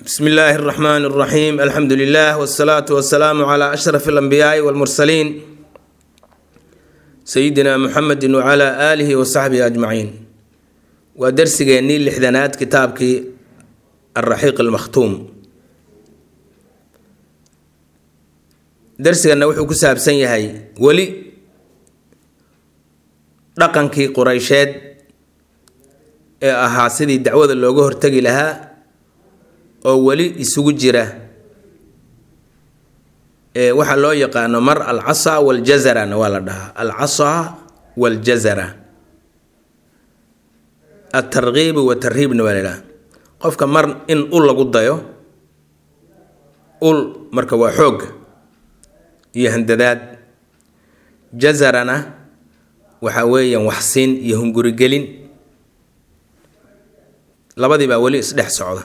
bsmi illaahi اraxmaan اraxiim alxamdu lilah wsalaatu wasalaamu cla ashraf اlanbiyaai wاlmursaliin sayidina muxamedi wcla aalihi wasaxbihi ajmaciin waa dersigeennii lixdanaad kitaabkii alraxiiq almakhtuum dersigana wuxuu ku saabsan yahay weli dhaqankii qureysheed ee ahaa sidii dacwada looga hortegi lahaa oo weli isugu jira waxaa loo yaqaano mar alcasa waljazarana waa la dhahaa alcasa waljazara altarkiibi watarhiibna waa la dhahaa qofka mar in ul lagu dayo ul marka waa xoogga iyo handadaad jazarana waxa weeyaan waxsiin iyo hungurigelin labadii baa weli isdhex socda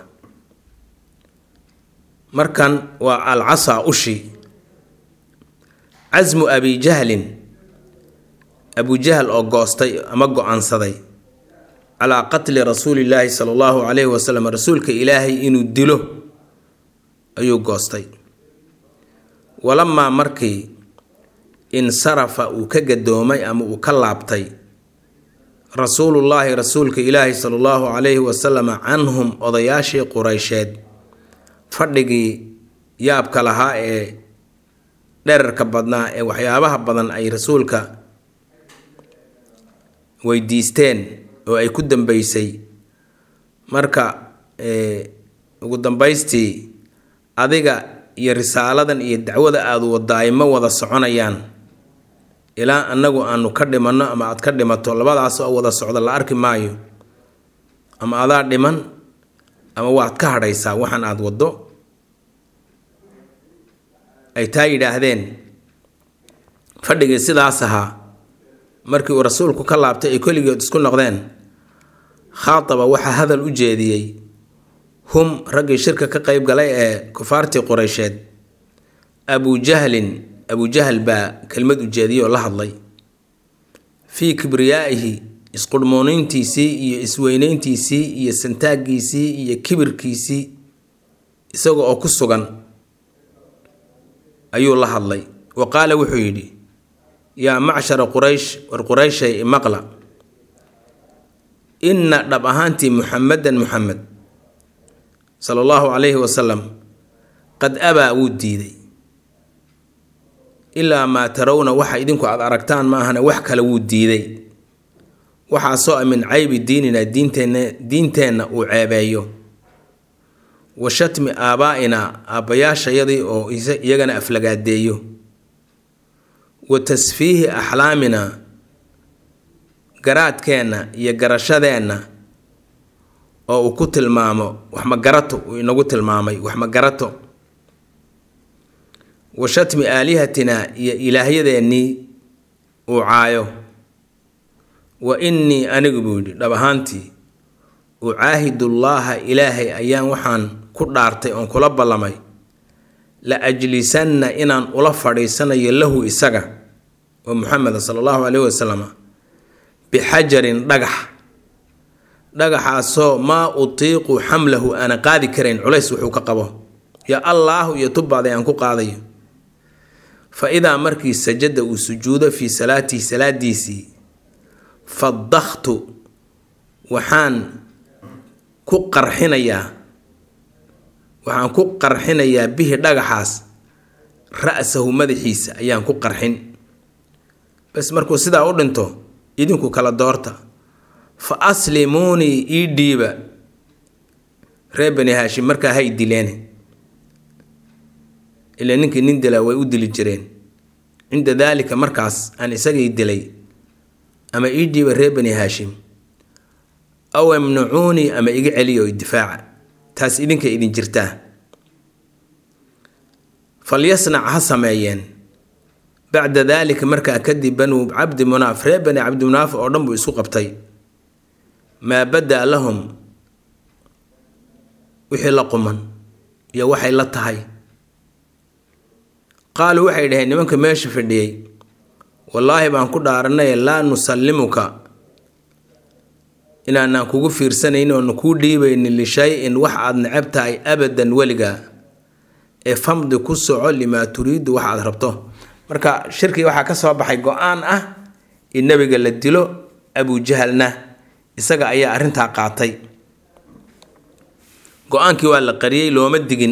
markan waa alcasa ushi casmu abi jahlin abujahl oo goostay ama go-aansaday calaa qatli rasuuli illaahi sala allahu calayhi wasalam rasuulka ilaahay inuu dilo ayuu goostay walamaa markii insarafa uu ka gadoomay ama uu ka laabtay rasuulullaahi rasuulka ilaahi sala allahu calayhi wasalam canhum odayaashii qureysheed fadhigii yaabka lahaa ee dherarka badnaa ee waxyaabaha badan ay rasuulka weydiisteen oo ay ku dambeysay marka ugu dambaystii adiga iyo risaaladan iyo dacwada aada wadaay ma wada soconayaan ilaa annagu aanu ka dhimanno ama aad ka dhimato labadaas oo wada socda la arki maayo ama adaa dhiman ama waad ka hadhaysaa waxaan aada waddo ay taa yidhaahdeen fadhigii sidaas ahaa markii uu rasuulku ka laabtay ay keligood isku noqdeen khaataba waxaa hadal u jeediyey hum raggii shirka ka qeyb galay ee kufaartii qureysheed abujahlin abujahl baa kelmad u jeediyey oo la hadlay fii kibriyaa'ihi isqurhmoonayntiisii iyo isweynayntiisii iyo santaaggiisii iyo kibirkiisii isaga oo ku sugan ayuu la hadlay wa qaala wuxuu yidhi yaa macshara quraysh war qurayshay imaqla inna dhab ahaantii muxamedan muxamed sala allahu calayhi wasalam qad abaa wuu diiday ilaa maa tarawna waxa idinku aada aragtaan ma ahana wax kale wuu diiday waxaasoo a min caybi diinina diinteenna diinteenna uu ceebeeyo wa shatmi aabaa'ina aabbayaashayadii oo iyagana aflagaadeeyo wa tasfiihi axlaamina garaadkeenna iyo garashadeenna oo uu ku tilmaamo waxmagarato uu inagu tilmaamay waxmagarato wa shatmi aalihatina iyo ilaahyadeennii uu caayo wa innii anigu buu yidhi dhab ahaantii ucaahidullaaha ilaahay ayaan waxaan ku dhaartay oon kula ballamay la ajlisanna inaan ula fadhiisanayo lahu isaga oo muxameda sala allahu caleyhi wasalam bixajarin dhagax dhagaxaasoo maa utiiqu xamlahu aana qaadi karayn culays wuxuu ka qabo yo allaahu iyo tubbaaday aan ku qaadayo fa idaa markii sajada uu sujuudo fii salaatihi salaadiisii fadakhtu waxaan ku qarxinayaa waxaan ku qarxinayaa bihi dhagaxaas ra-sahu madaxiisa ayaan ku qarxin bas markuu sidaa u dhinto idinku kala doorta fa aslimuunii ii dhiiba reer bani haashim markaa hay dileen ilaa ninkii nin dilaa way u dili jireen cinda daalika markaas aan isagii dilay ama ii dhiiba reer bani haashim aw imnacuunii ama iga celiya oo idifaaca taas idinka idin jirtaa falyasnac ha sameeyeen bacda daalika markaa kadib banuu cabdi munaaf reer bani cabdi munaaf oo dhan buu isku qabtay maa badaa lahum wixii la quman iyo waxay la tahay qaaluu waxay dhaheen nimanka meesha fadhiyey wallaahi baan ku dhaaranay laa nusallimuka inaanaan kugu fiirsanaynin oona kuu dhiibaynin lishay-in wax aad necab tahay abadan weligaa ee famdi ku soco limaa turiidu wax aad rabto marka shirkii waxaa ka soo baxay go-aan ah in nebiga la dilo abujahalna isaga ayaa arrintaa qaatay go-aankii waa la qariyey looma digin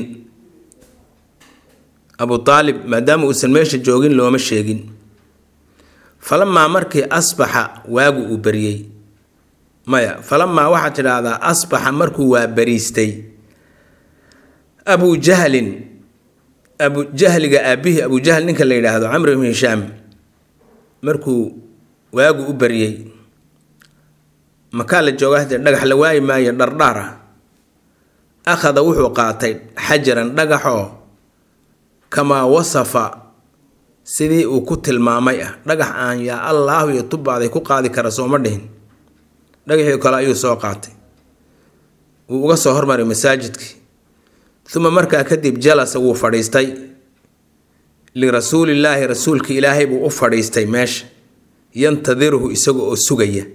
abu aalib maadaama uusan meesha joogin looma sheegin falamaa markii asbaxa waagu uu beriyey maya falamaa waxaad tidhaahdaa asbaxa markuu waa beriistay abu jahlin abu jahliga aabihii abu jahl ninka la yidhaahdo camr ibn hishaam markuu waagu u baryey makaa la jooga hadee dhagax la waayi maayo dhardhaar ah akhada wuxuu qaatay xajaran dhagaxoo kamaa wasafa sidii uu ku tilmaamay ah dhagax aan yaa allaahu iyo tubbaaday ku qaadi kara sooma dhihin dhagaxii kale ayuu soo qaatay wuu uga soo hormaray masaajidkii uma markaa kadib jalasa wuu fadhiistay lirasuulillaahi rasuulka ilaahay buu u fadhiistay meesha yantadiruhu isaga oo sugaya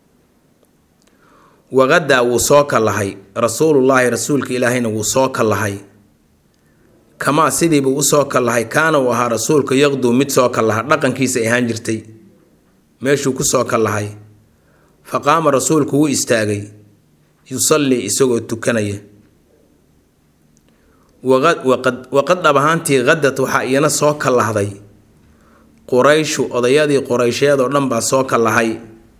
waqadaa wuu soo kallahay rasuulullaahi rasuulka ilaahayna wuu soo kallahay kamaa sidiibuu usoo kallahay kaana uu ahaa rasuulka yaqduu mid soo kallaha dhaqankiisay ahaan jirtay meeshuu ku soo kallahay fa qaama rasuulku wuu istaagay yusallii isagoo tukanaya waqad dhab ahaantii qadad waxaa iyana soo kallahday qurayshu odayadii quraysheed oo dhan baa soo kallahay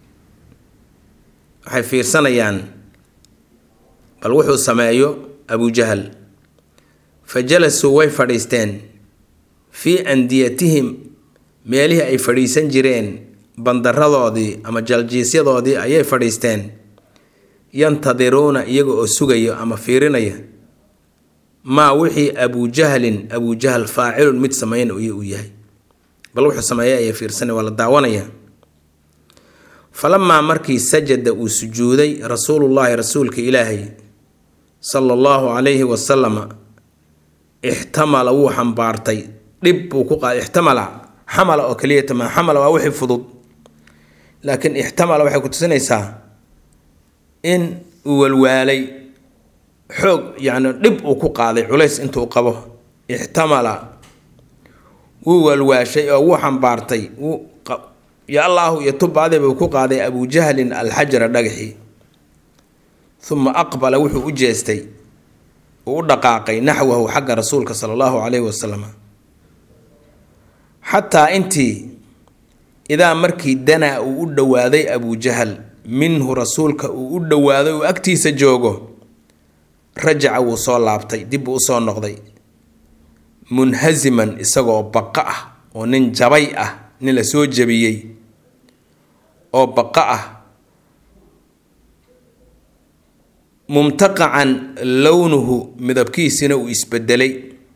waxay fiirsanayaan bal wuxuu sameeyo abujahal fa jalasuu way fadhiisteen fii andiyatihim meelihii ay fadhiisan jireen bandaradoodii ama jaljiisyadoodii ayay fadhiisteen yantadiruuna iyaga oo sugaya ama fiirinaya maa wixii abujahlin abujahal faacilun mid sameyn uu yahay bal wuxuu sameeya ayay fiirsanaya waa la daawanaya falamaa markii sajada uu sujuuday rasuulullaahi rasuulka ilaahay sala allahu calayhi wasalama ixtamala wuu xambaartay dhib buu ku qaaday ixtamala xamala oo keliya tamaa xamala waa wixii fudud laakiin ixtamala waxay ku tusinaysaa in uu walwaalay xoog yacni dhib uu ku qaaday culays intuu qabo ixtamala wuu walwaashay oo wuu xambaartay wuu ya allaahu iyo tubaadeba uu ku qaaday abujahlin alxajara dhagaxii uma aqbala wuxuu u jeestay uu u dhaqaaqay naxwahu xagga rasuulka sala allahu calayhi wasalam xataa intii idaa markii danaa uu u dhowaaday abujahal minhu rasuulka uu u dhowaaday uu agtiisa joogo rajaca wuu soo laabtay dib buu usoo noqday munhasiman isagoo baqa ah oo nin jabay ah nin la soo jabiyey oo baqa ah mumtaqacan lownuhu midabkiisina uu isbedelay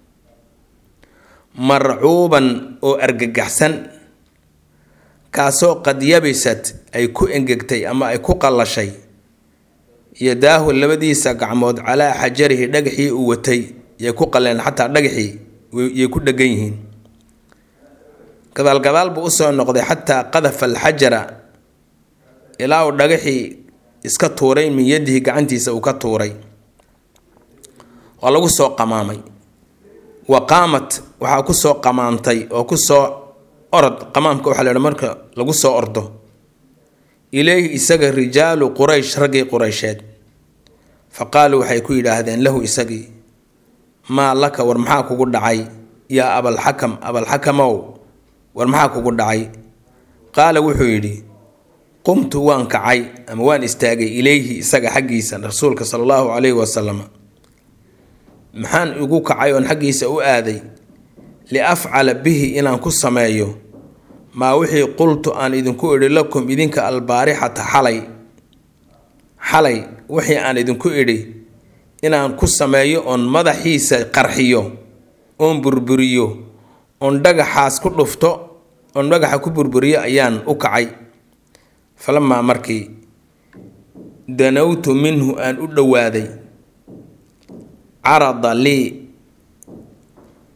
marcuuban oo argagaxsan kaasoo qad yabisat ay ku engegtay ama ay ku qallashay yadaahu labadiisa gacmood calaa xajarihi dhagaxii uu watay yay ku qalleen xataa dhagaxii yay ku dhegan yihiin gadaalgadaal buu usoo noqday xataa qadafa alxajara ilaa uu dhagaxii iska tuuray min yadihi gacantiisa uu ka tuuray waa lagu soo qamaamay wa qaamat waxaa kusoo qamaamtay oo kusoo orod qamaamka waxaa laha marka lagu soo ordo ileyhi isaga rijaalu quraysh raggii quraysheed fa qaaluu waxay ku yidhaahdeen lahu isagii maa laka war maxaa kugu dhacay yaa abalxakam abalxakamow war maxaa kugu dhacay qaala wuxuu yidhi qumtu waan kacay ama waan istaagay ileyhi isaga xaggiisa rasuulka sala allahu calayhi wasalam maxaan igu kacay oon xaggiisa u aaday liafcala bihi inaan ku sameeyo maa wixii qultu aan idinku idhi lakum idinka albaarixata xalay xalay wixii aan idinku idhi inaan ku sameeyo oon madaxiisa qarxiyo oon burburiyo oon dhagaxaas ku dhufto oon dhagaxa ku burburiyo ayaan u kacay falamaa markii danowtu minhu aan u dhowaaday carada lii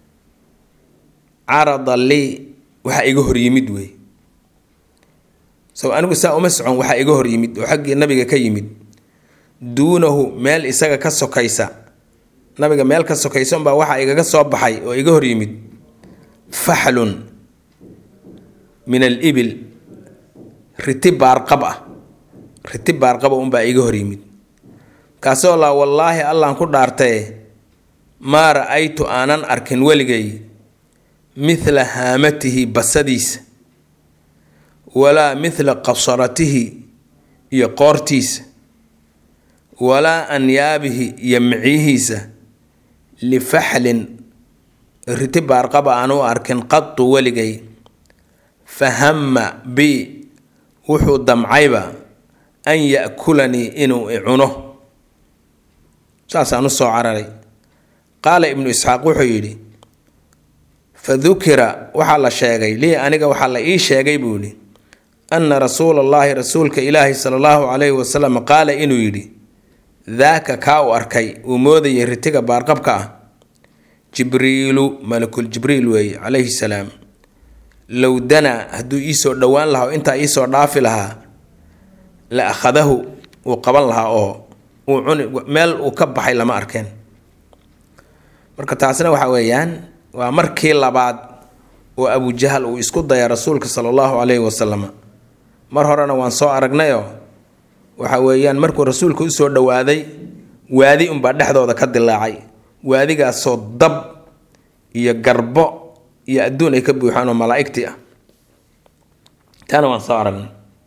carada lii waxaa iga hor yimid wey sow anigu saa uma socon waxaa iga hor yimid oo xaggii nabiga ka yimid duunahu meel isaga ka sokaysa nabiga meel ka sokaysa unbaa waxaa igaga soo baxay oo iga hor yimid faxlun min alibil riti baarqab ah riti baarqaba unbaa iga hor yimid kaasoo laa wallaahi allaan ku dhaartaye maa ra-aytu aanan arkin weligay mithla haamatihi basadiisa walaa mithla qabsaratihi iyo qoortiisa walaa anyaabihi iyo micyihiisa lifaxlin riti baarqaba aan u arkin qadu weligay fahamma bi wuxuu damcayba an ya-kulanii inuu icuno saasaan u soo cararay qaala ibnu isxaaq wuxuu yidhi fa dukira waxaa la sheegay lii aniga waxaa la ii sheegay buu yidhi anna rasuula allaahi rasuulka ilaahi sala allahu calayhi wasalam qaala inuu yidhi daaka kaa u arkay uu moodayay ritiga baarqabka ah jibriilu malakul jibriil weeye calayhi salaam low danaa hadduu iisoo dhowaan lahaa oo intaa iisoo dhaafi lahaa la akhadahu uu qaban lahaa oo uu cuni meel uu ka baxay lama arkeen marka taasna waxa weeyaan waa markii labaad oo abujahal uu isku daya rasuulka sala allahu calayhi wasalam mar horena waan soo aragnayoo waxa weeyaan markuu rasuulka usoo dhowaaday waadi unbaa dhexdooda ka dilaacay waadigaasoo dab iyo garbo iyo adduun ay ka buuxaan oo malaa'igtii ah taana waan soo aragnay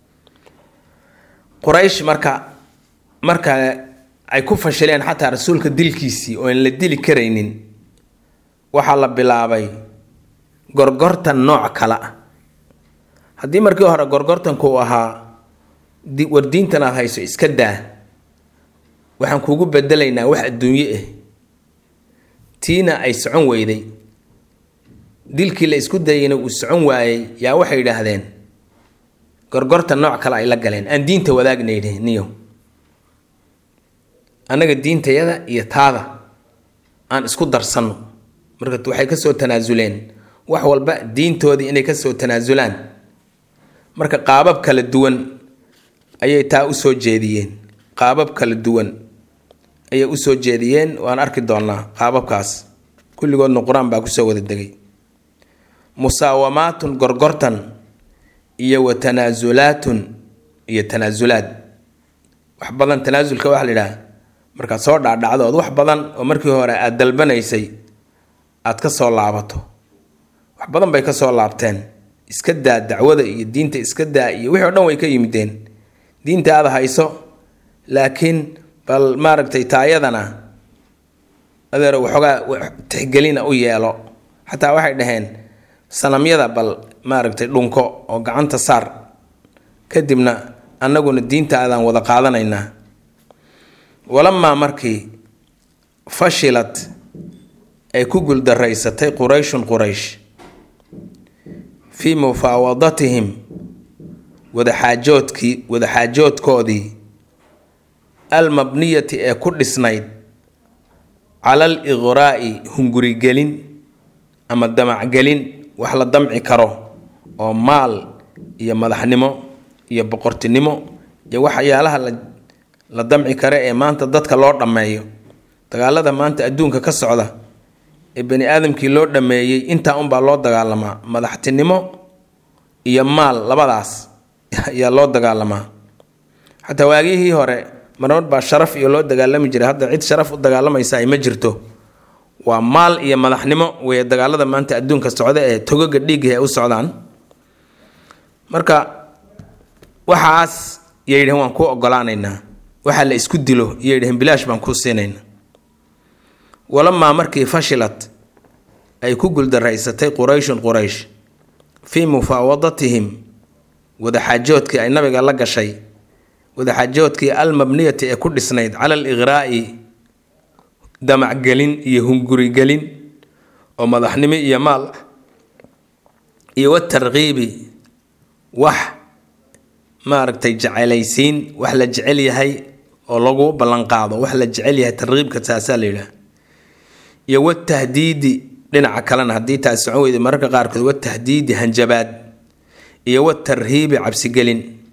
quraysh marka marka ay ku fashileen xataa rasuulka dilkiisii oo aan la dili karaynin waxaa la bilaabay gorgortan nooc kale ah haddii markii hore gorgortanku uu ahaa war diintan aad hayso iska daa waxaan kuugu bedelaynaa wax adduunye ah tiina ay socon weyday dilkii la isku dayayna uu socon waayey yaa waxay yidhaahdeen gorgortan nooc kale ay la galeen aan diinta wadaagnaydhe niyo annaga diintayada iyo taada aan isku darsanno marka waxay kasoo tanaasuleen wax walba diintoodii inay kasoo tanaasulaan marka qaabab kala duwan ayay taa usoo jeediyeen qaabab kala duwan ayay usoo jeediyeen waan arki doonaa qaababkaas kulligoodna qur-aan baa kusoo wada degay musaawamaatun gorgortan iyo wa tanaasulaatun iyo tanaasulaad wax badan tanaasulka waxaa la yidhaha markaad soo dhaadhacdo ood wax badan oo markii hore aada dalbanaysay aad ka soo laabato wax badan bay ka soo laabteen iska daa dacwada iyo diinta iska daa iyo wixii o dhan way ka yimideen diinta aada hayso laakiin bal maaragtay taayadana adeer waxoogaa tixgelina u yeelo xataa waxay dhaheen sanamyada bal maaragtay dhunko oo gacanta saar kadibna annaguna diinta aadaan wada qaadanaynaa walamaa markii fashilad ay ku guldaraysatay qurayshun quraysh fii mufaawadatihim wadaxaajoodkii wadaxaajoodkoodii almabniyati ee ku dhisnayd cala al iqraa'i hungurigelin ama damacgelin wax la damci karo oo maal iyo madaxnimo iyo boqortinimo iyo waxyaalaha la la damci kare ee maanta dadka loo dhammeeyo dagaalada maanta adduunka ka socda ee bani aadamkii loo dhammeeyey intaa unbaa loo dagaalamaa madaxtinimo iyo maal labadaas ayaa loo dagaalamaa xataa waagihii hore marmar baa sharaf iyo loo dagaalami jiray hadda cid sharaf u dagaalamaysa ay ma jirto waa maal iyo madaxnimo wey dagaalada maanta adduunka socda ee togoga dhiiggii ay u socdaan marka waxaas yay yidhaheen waan kuu ogolaanaynaa waxaa la isku dilo iyo yidhaheen bilaash baan kuu siinaynaa walamaa markii fashilad ay ku guldaraysatay qurayshun quraysh fii mufaawadatihim wadaxaajoodkii ay nabiga la gashay wadaxaajoodkii almabniyati ee ku dhisnayd cala al iqraa'i damacgelin iyo hungurigelin oo madaxnimo iyo maal iyo watarkiibi wax maaragtay jecelaysiin wax la jecel yahay oo lagu ballanqaado wax la jecel yahay tarkiibka taasaa la yidhaha iyo watahdiidi dhinaca kalena haddii taas socon weyda mararka qaarkood watahdiidi hanjabaad iyo watarhiibi cabsigelin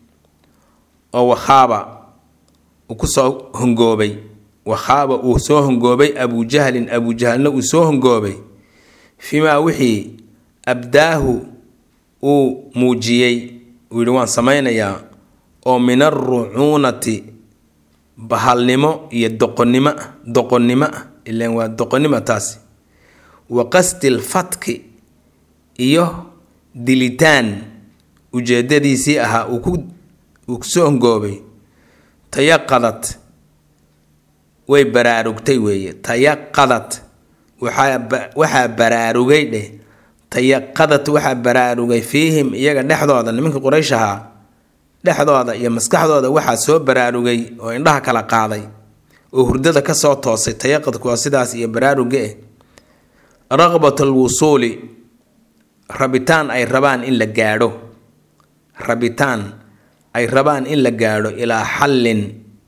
oo wakhaaba uu kusoo hongoobay wakhaaba uu soo hongoobay abujahlin abujahlna uu soo hongoobay fimaa wixii abdaahu uu muujiyey uu yihi waan samaynayaa oo min alrucuunati bahalnimo iyo doqonnimo ah doqonnimo ah ilaan waa doqonnimo taasi wa qasdi lfatki iyo dilitaan ujeedadiisii ahaa uu ku uu kusoo hongoobay tayaqadad way baraarugtay weeye tayaqadad waxaa waxaa baraarugay dheh tayaqadad waxaa baraarugay fiihim iyaga dhexdooda nimankii quraysh ahaa dhexdooda iyo maskaxdooda waxaa soo baraarugay oo indhaha kala qaaday oo hurdada kasoo toosay tayaqadku waa sidaas iyo baraaruga eh raqbat alwusuuli rabitaan ay rabaan in la gaadho rabitaan ay rabaan in la gaadho ilaa xallin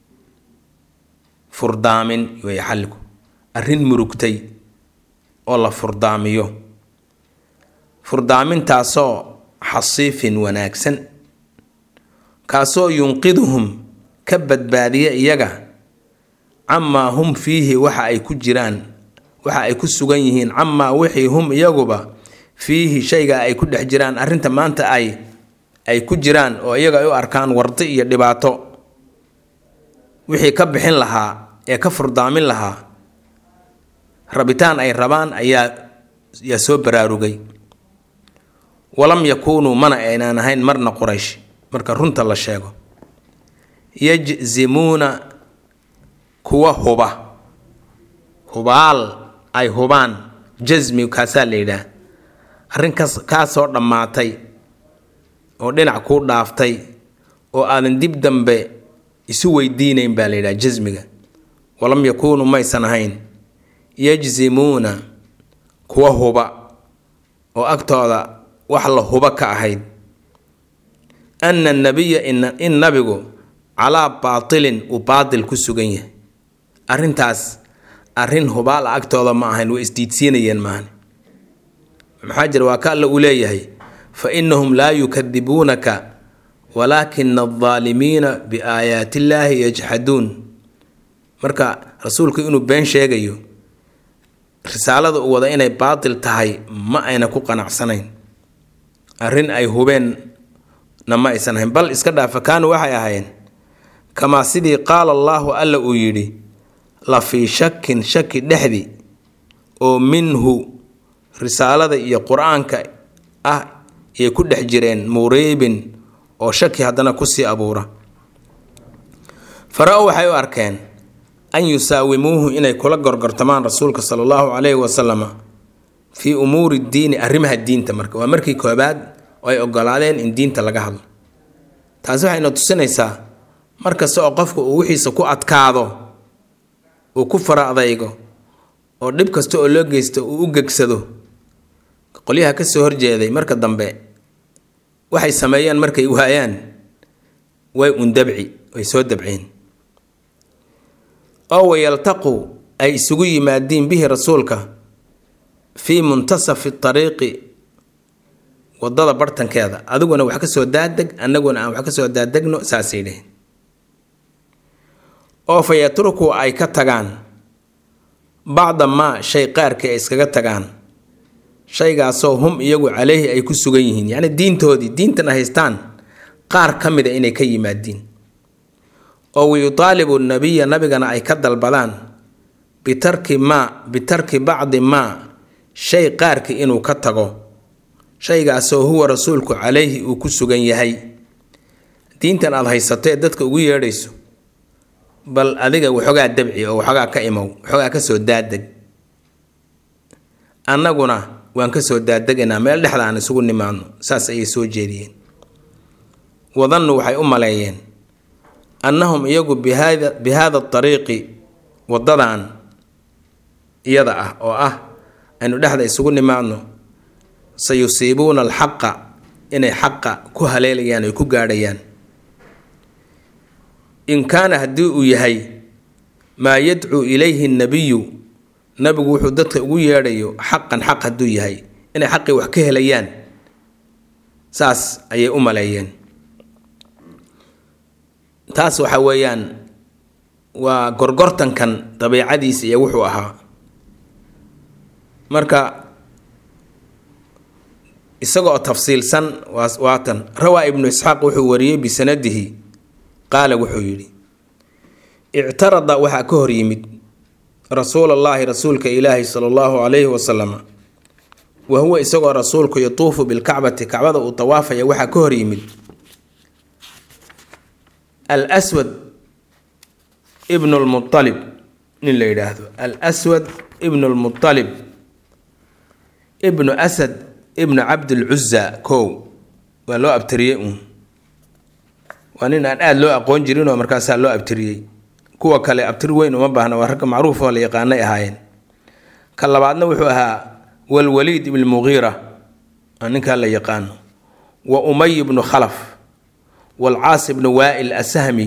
furdaamin wey xalligu arrin murugtay oo la furdaamiyo furdaamintaasoo xasiifin wanaagsan kaasoo yunqiduhum ka badbaadiya iyaga camaa hum fiihi waxa ay ku jiraan waxa ay ku sugan yihiin camaa wixii hum iyaguba fiihi shayga ay ku dhex jiraan arrinta maanta ay ay ku jiraan oo iyaga ay u arkaan wardi iyo dhibaato wixii ka bixin lahaa ee ka furdaamin lahaa rabitaan ay rabaan ayaa yaa soo baraarugay walam yakuunuu mana aynaan ahayn marna quraysh marka runta la sheego yajzimuuna kuwa huba hubaal ay hubaan jasmi kaasaa la yidhaah arrinkaas kaasoo dhammaatay oo dhinac kuu dhaaftay oo aadan dib dambe isu weydiinayn baa la yidhaha jasmiga walam yakuunuu maysan ahayn yajzimuuna kuwa huba oo agtooda wax la huba ka ahayd ana anabiya in nabigu calaa baatilin uu baatil ku sugan yahay arrintaas arrin hubaal a agtooda ma ahayn way isdiidsiinayeen maahan maxaa jira waa ka alla uu leeyahay fa innahum laa yukadibuunaka walaakina aldaalimiina biaayaati illaahi yajxaduun marka rasuulku inuu been sheegayo risaalada uu wada inay baatil tahay ma ayna ku qanacsanayn arrin ay hubeenna ma aysan ahayn bal iska dhaafa kaanu waxay ahaayeen kamaa sidii qaala allaahu alla uu yidhi la fii shakin shaki dhexdi oo minhu risaalada iyo qur-aanka ah ayay ku dhex jireen muriibin oo shaki haddana kusii abuura fara-o waxay u arkeen an yusaawimuuhu inay kula gorgortamaan rasuulka sala allahu calayhi wasalama fii umuuri diini arrimaha diinta marka waa markii koobaad oo ay ogolaadeen in diinta laga hadlo taasi waxayna tusinaysaa mar kasta oo qofka uu wixiisa ku adkaado uu ku fara adaygo oo dhib kasta oo loo geysto uu u gegsado qolyaha ka soo horjeeday marka dambe waxay sameeyeen markay waayaan way un dabci way soo dabceen oo wayaltaqu ay isugu yimaadiin bihi rasuulka fii muntasafi tariiqi wadada bartankeeda adiguna wax ka soo daadeg annaguna aan wax ka soo daadegno saasay dheheen oo fa yatruku ay ka tagaan bacda maa shay qaarkii ay iskaga tagaan shaygaasoo hum iyagu caleyhi ay ku sugan yihiin yacni diintoodii diintana haystaan qaar ka mida inay ka yimaadiin oo wayutaalibu nabiya nabigana ay ka dalbadaan bitarki maa bitarki bacdi maa shay qaarkii inuu ka tago shaygaasoo huwa rasuulku caleyhi uu ku sugan yahay diintan aada haysatee dadka ugu yeedhayso bal adiga waxoogaa dabci oo waxoogaa ka imow waxoogaa ka soo daadeg annaguna waan ka soo daadegaynaa meel dhexda aan isugu nimaadno saas ayay soo jeediyeen wadannu waxay u maleeyeen annahum iyagu bihada bi haada ariiqi waddadan iyada ah oo ah aynu dhexda isugu nimaadno sayusiibuuna alxaqa inay xaqa ku haleelayaan ay ku gaadhayaan in kaana haddii uu yahay maa yadcuu ilayhi nabiyu nabigu wuxuu dadka ugu yeedhayo xaqan xaq hadduu yahay inay xaqii wax ka helayaan saas ayay u maleeyeen taas waxa weeyaan waa gorgortankan dabiicadiisa iyo wuxuu ahaa marka isagoo tafsiilsan waatan rawaa ibnu isxaaq wuxuu wariyey bisanadihi qaala wuxuu yidhi ictarada waxaa ka hor yimid rasuul allaahi rasuulka ilaahi sala allahu calayhi wasalama wa huwa isagoo rasuulku yatuufu bilkacbati kacbada uu tawaafaya waxaa ka hor yimid al swad ibnu lmualib nin la yidhaahdo al swad ibnu lmualib ibnu asad ibnu cabdilcuza kow waa loo abtiriyey uun waa nin aan aada loo aqoon jirinoo markaasaa loo abtiriyey kuwa kale abtir weyn uma baahna waa ragga macruuf oo la yaqaanay ahaayeen ka labaadna wuxuu ahaa walwaliid ibn mugiira waa ninkaa la yaqaano wa umay ibnu khalaf walcaas ibnu waa'il asahmi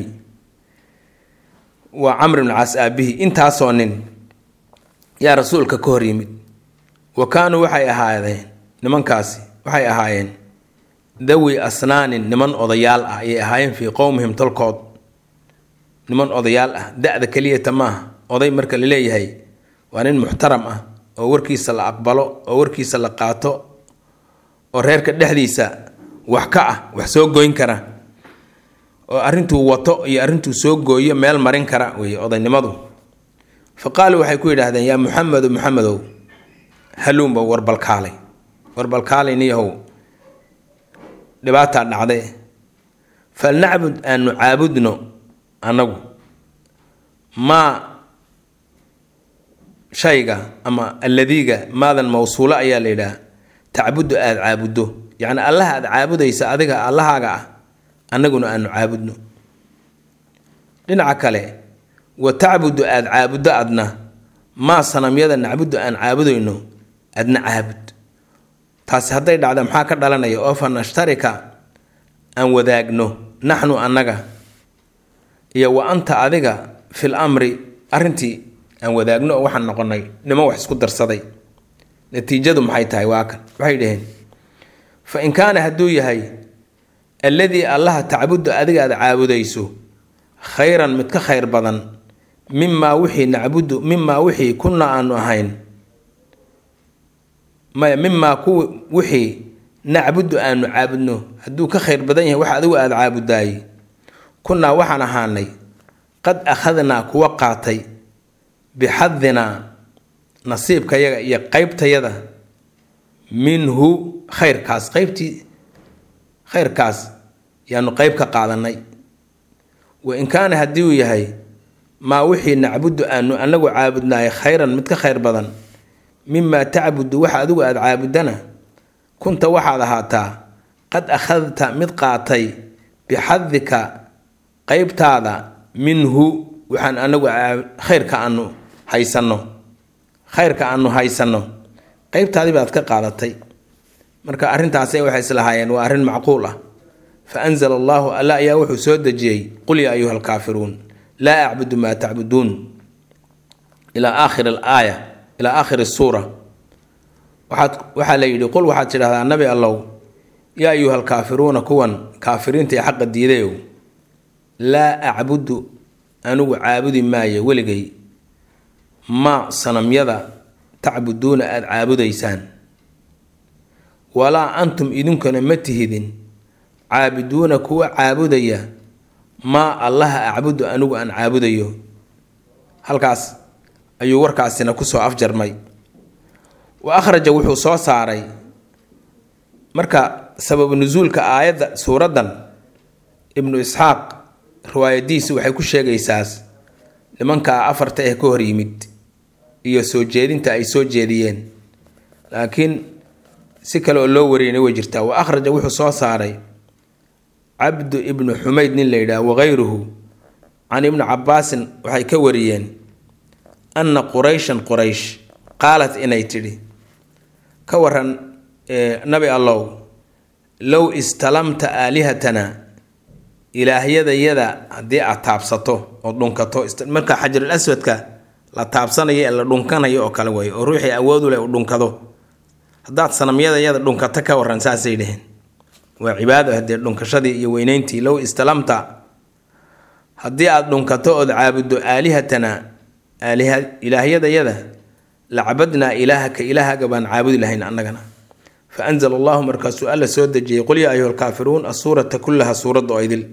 waa camr ibnu caas aabihi intaasoo nin yaa rasuulka ka hor yimid wa kaanuu waxay ahaadeen nimankaasi waxay ahaayeen dawi asnaanin niman odayaal ah ayay ahaayeen fii qowmihim tolkood niman odayaal ah da-da keliyata maaha oday marka la leeyahay waa nin muxtaram ah oo warkiisa la aqbalo oo warkiisa la qaato oo reerka dhexdiisa wax ka ah wax soo goyn kara oo arrintuu wato iyo arrintuu soo gooyo meel marin kara wey odaynimadu fa qaaluu waxay ku yidhaahdeen yaa muxamedu muxamedow haluunba warbalkaalay warbalkaalay niyahow dhibaataa dhacday falnacbud aanu caabudno annagu maa shayga ama alladiiga maadan mawsuulo ayaa la yidhaah tacbudu aada caabuddo yacni allaha aada caabudaysa adiga allahaaga ah annaguna aanu caabudno dhinaca kale wa tacbudu aada caabuddo adna maa sanamyada nacbudu aan caabudayno adna caabud taasi hadday dhacda maxaa ka dhalanaya oo fa nashtarika aan wadaagno naxnu annaga iyo wa anta adiga fil amri arrintii aan wadaagno oo waxaan noqonay niman wax isku darsaday natiijadu maxay tahay waa kan waxay dhaheen fa in kaana hadduu yahay alladii allaha tacbudu adiga aada caabudayso khayran mid ka khayr badan mimaa wixii nacbudu mimaa wixii kunna aanu ahayn maya mimaa kuw wixii nacbudu aanu caabudno hadduu ka khayr badan yahay wax adigu aada caabudaayey kunnaa waxaan ahaanay qad akhadnaa kuwa qaatay bixadinaa nasiibkayaga iyo qeybtayada minhu khayrkaas qeybtii khayrkaas yaanu qeyb ka qaadanay wa in kaana haddii uu yahay maa wixii nacbudu aanu anagu caabudnaay khayran mid ka khayr badan mimaa tacbudu waxa adigu aada caabudana kunta waxaad ahaataa qad akhadta mid qaatay bixadika qeybtaada minhu waxaan anagu khayrka aanu haysanno khayrka aanu haysanno qeybtaadii baad ka qaadatay marka arrintaasi waxay islahaayeen waa arrin macquul ah fa anzala allahu alla ayaa wuxuu soo dejiyey qul yaa ayuha alkaafiruun laa acbudu maa tacbuduun ilaa aakhiri alaaya ilaa aakhiri suura waxaad waxaa la yidhi qul waxaad tidhahdaa nabi allow yaa ayuha alkaafiruuna kuwan kaafiriinta ee xaqa diidayow laa acbudu anigu caabudi maayo weligay ma sanamyada tacbuduuna aada caabudaysaan walaa antum idinkuna ma tihidin caabiduuna kuwa caabudaya maa allaha acbudu anigu aan caabudayo halkaas ayuu warkaasina kusoo afjarmay wa akhraja wuxuu soo saaray marka sababu nusuulka aayadda suuraddan ibnu isxaaq riwaayadiisu waxay ku sheegaysaas nimankaa afarta eh ka hor yimid iyo soo jeedinta ay soo jeediyeen laakiin si kale oo loo wariyana way jirtaa wa akhraja wuxuu soo saaray cabdu ibnu xumayd nin la yidhaah wakayruhu can ibni cabaasin waxay ka wariyeen anna qurayshan quraysh qaalat inay tidhi ka waran nabi allow low istalamta aalihatana ilaahyadayada haddii aad taabsato oo dhunkato marka xajarul aswadka la taabsanayo ee la dhunkanayo oo kale way oo ruuxii awoodu leh u dhunkado haddaad sanamyadayada dhunkato ka waran saasay dheheen waa cibaado haddee dhunkashadii iyo weyneyntii low istalamta haddii aada dhunkato ood caabuddo aalihatanaa aaliha ilaahyadayada lacabadnaa ilaahaka ilaahaga baan caabudi lahayn annagana fa anzala allahu markaasuu alla soo dejiyey qul yaa ayuha alkaafiruun asuurata kullaha suuradda oo idil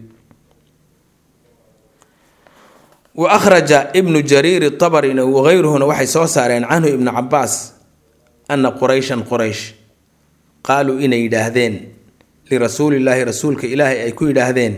wa akhraja ibnu jariiri tabarina wagayruhuna waxay soo saareen canhu ibnu cabaas ana qurayshan quraysh qaaluu inay yidhaahdeen lirasuulillaahi rasuulka ilaahay ay ku yidhaahdeen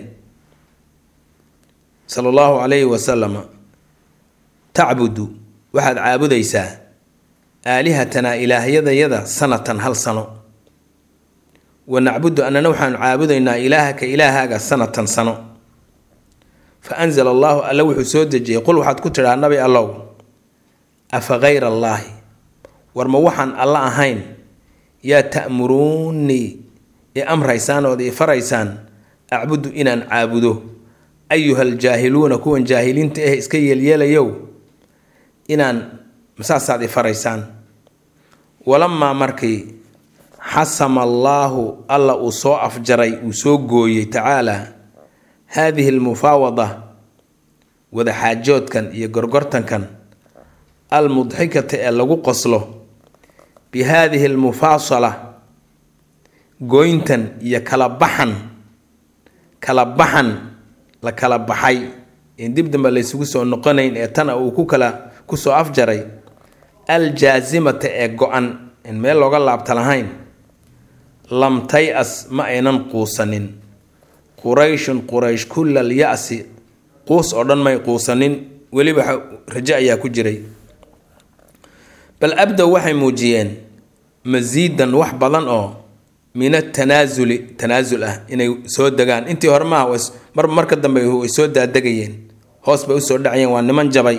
sala allahu calayhi wasalama tacbudu waxaad caabudaysaa aalihatanaa ilaahyadayada sanatan hal sano wa nacbudu annana waxaanu caabudaynaa ilaahaka ilaahaaga sanatan sano fa anzala allaahu alla wuxuu soo dejiyey qul waxaad ku tidhaa nabi allow afa kayra allaahi war ma waxaan alla ahayn yaa ta'muruunii i amraysaan ood i faraysaan acbudu inaan caabudo ayuha aljaahiluuna kuwan jaahiliinta eh iska yeelyeelayow inaan masaasaad i faraysaan walamaa markii xasama allaahu alla uu soo afjaray uu soo gooyey tacaalaa haadihi almufaawada wadaxaajoodkan iyo gorgortankan almudxikata ee lagu qoslo bi haadihi almufaasala gooyntan iyo kala baxan kala baxan la kala baxay in dib dambe laysugu soo noqonayn ee tana uu ku kala kusoo afjaray aljaasimata ee go-an in meel looga laabta lahayn lam tay-as ma aynan quusanin qurayshun quraysh kullal ya-si quus oo dhan may quusanin weliba rajo ayaa ku jiray bal abdow waxay muujiyeen masiidan wax badan oo min atanaasuli tanaasul ah inay soo degaan intii hore maaha mar marka dambe way soo daadegayeen hoos bay usoo dhacayeen waa niman jabay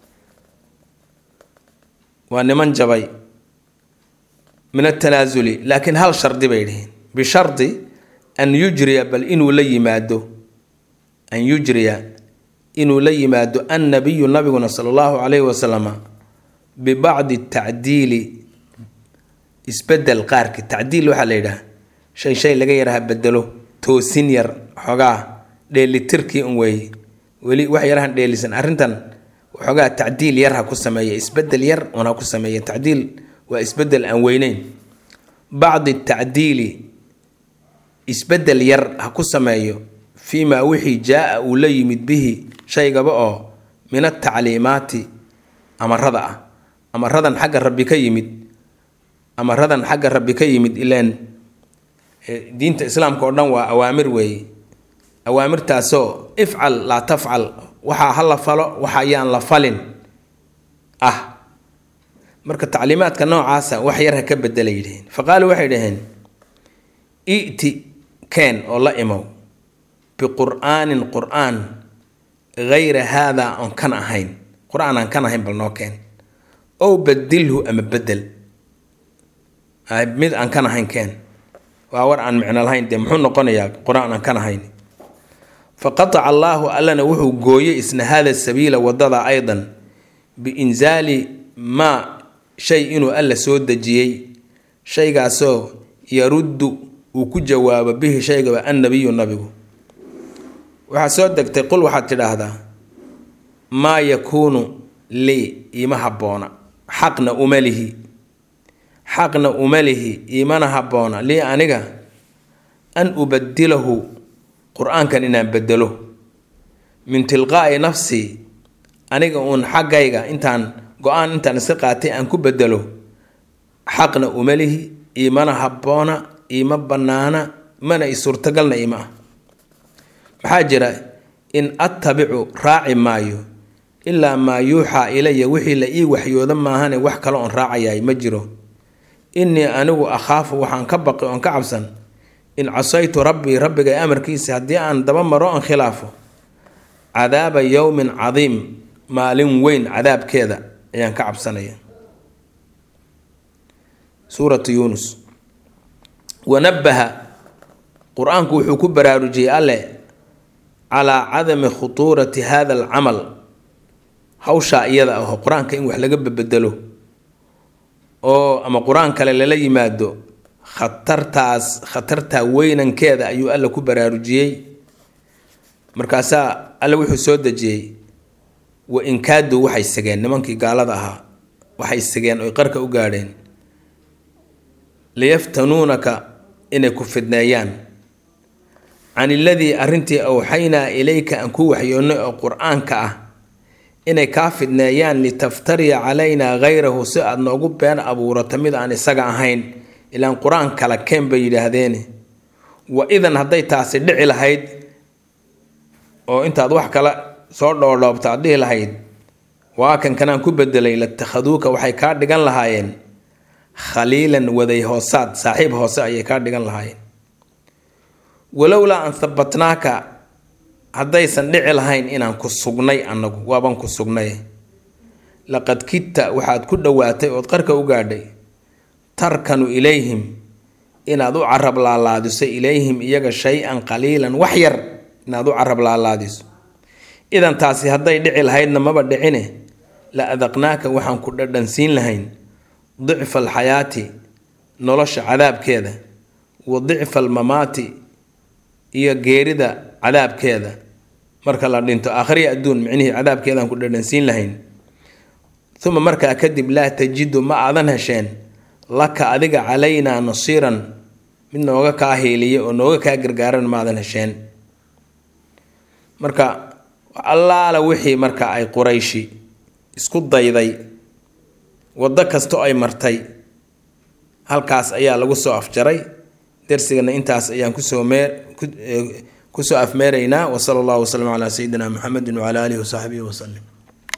waa niman jabay min atanaasuli laakiin hal shardi bay dhiheen bishardi an yujriya bal inuu la yimaado an yujriya inuu la yimaado annabiyu nabiguna sala allahu calayhi wasalama bibacdi tacdiili isbedel qaarki tacdiil waxaa la yidhaha shay shay laga yaraha bedelo toosin yar xoogaa dheelitirkii un weeye weli wax yarahan dheelisan arrintan waxoogaa tacdiil yar ha ku sameeya isbedel yar un ha ku sameeya tacdiil waa isbedel aan weyneyn bacdi tacdiili isbedel yar ha ku sameeyo fii maa wixii jaa-a uu la yimid bihi shaygaba oo min atacliimaati amarada ah amaradan xagga rabbi ka yimid amaradan xagga rabbi ka yimid ilaan diinta islaamka oo dhan waa awaamir weeye awaamirtaasoo ifcal laa tafcal waxaa ha la falo waxa ayaan la falin ah marka tacliimaadka noocaasa wax yar ha ka bedela yidhaheen fa qaaluu waxay dhaheen i'ti keen oo la imow biqur'aanin qur-aan gayra haadaa oon kan ahayn qur-aan aan kan ahayn bal noo keen ow badilhu ama bedel mid aan kan ahayn keen waa war aan micno lahayn dee muxuu noqonayaa qur-aan aan kan ahayn fa qataca allaahu allana wuxuu gooyey isna hada sabiila wadada aydan biinzaali maa shay inuu alla soo dejiyey shaygaasoo yaruddu uu ku jawaabo bihi shaygaba annabiyu nabigu waxaa soo degtay qul waxaad tidhaahdaa maa yakuunu lii iima habboona xaqna uma lihi xaqna uma lihi iimana habboona lii aniga an ubadilahu qur-aankan inaan bedelo min tilqaa'i nafsii aniga uun xaggayga intaan go-aan intaan iska qaatay aan ku bedelo xaqna uma lihi iimana habboona iima bannaana mana i suurtagalna iima ah maxaa jira in attabicu raaci maayo ilaa maa yuuxaa ilaya wixii la ii waxyooda maahane wax kale oon raacayay ma jiro innii anigu akhaafu waxaan ka baqi oon ka cabsan in casaytu rabbii rabbigay amarkiisa haddii aan daba maro oon khilaafo cadaaba yowmin cadiim maalin weyn cadaabkeeda ayaan ka cabsanaya suuratu yuunus wanabaha qur-aanku wuxuu ku baraarujiyey alle calaa cadami khutuurati hada alcamal hawshaa iyada aho qur-aanka in wax laga bedelo oo ama qur-aan kale lala yimaado khatartaas khatartaa weynankeeda ayuu alla ku baraarujiyey markaasaa alle wuxuu soo dejiyey wa inkaadu waxay segeen nimankii gaalada ahaa waxay segeen oy qarka u gaadheen liyaftanuunaka inay ku fidneeyaan can iladii arrintii awxaynaa ilayka aan ku waxyoonnay oo qur-aanka ah inay kaa fidneeyaan litaftariya calaynaa hayrahu si aada noogu been abuurato mid aan isaga ahayn ilaan qur-aan kala keen bay yidhaahdeene wa idan hadday taasi dhici lahayd oo intaad wax kale soo dhoodhoobta aad dhihi lahayd waa kan kanaan ku bedelay latakhaduuka waxay kaa dhigan lahaayeen khaliilan waday hoosaad saaxiib hoose ayay kaa dhigan lahaayeen walowlaa an habbatnaaka haddaysan dhici lahayn inaan ku sugnay annagu waaban ku sugnay laqad kidta waxaad ku dhowaatay ood qarka u gaadhay tarkanu ilayhim inaad u carab laalaadiso ilayhim iyaga shay-an qaliilan wax yar inaad u carab laalaadiso idan taasi hadday dhici lahaydna maba dhicine la adaqnaaka waxaan ku dhadhansiin lahayn dicfa alxayaati nolosha cadaabkeeda wa dicfa almamaati iyo geerida cadaabkeeda marka la dhinto aakhriya adduun micnihii cadaabkeedaan ku dhadhansiin lahayn uma markaa kadib laa tajidu ma aadan hesheen laka adiga calaynaa nasiiran mid nooga kaa hiiliya oo nooga kaa gargaaran maadan hesheen marka allaala wixii marka ay qurayshi isku dayday waddo kasto ay martay halkaas ayaa lagu soo afjaray darsigana intaas ayaan kusoo meer kusoo afmeeraynaa wasala allahu wasalam calaa sayidina muxamedin wacala aalihi wasaxbihi wasalim